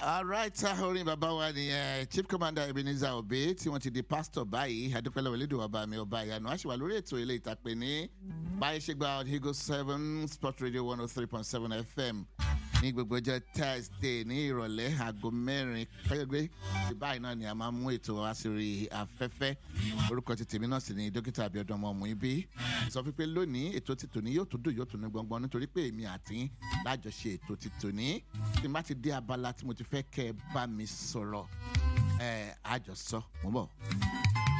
alright orin bàbá wa nìyẹn chief commander ebenezer obe tí wọ́n ti di pastor báyìí adúpẹ́lẹ́ wẹ̀lẹ́dùn ọba mi ọba ìyanu àṣìwà lórí ètò ilé ìtàpé ní báyìí ṣe gba higo seven sport radio one oh three point seven fm ní gbogbo ọjọ́ thursday ní ìrọ̀lẹ́ aago mẹ́rin pẹ́ẹ́gbẹ́ ti báyìí náà ni a máa mú ètò wá sórí afẹ́fẹ́ orúkọ ti tèmi náà sì ni dókítà abiodun ọmọ ọmọ ibi sọ pé lónìí ètò ti tòní yóò tó dùn yóò tó ní gbọngbọn nítorí pé èmi àti lájọṣe ètò ti tòní tí n bá ti dé abala tí mo ti fẹ́ kẹ́ ẹ bá mi sọ̀rọ̀ ẹ̀ àjọsọ mo bọ̀.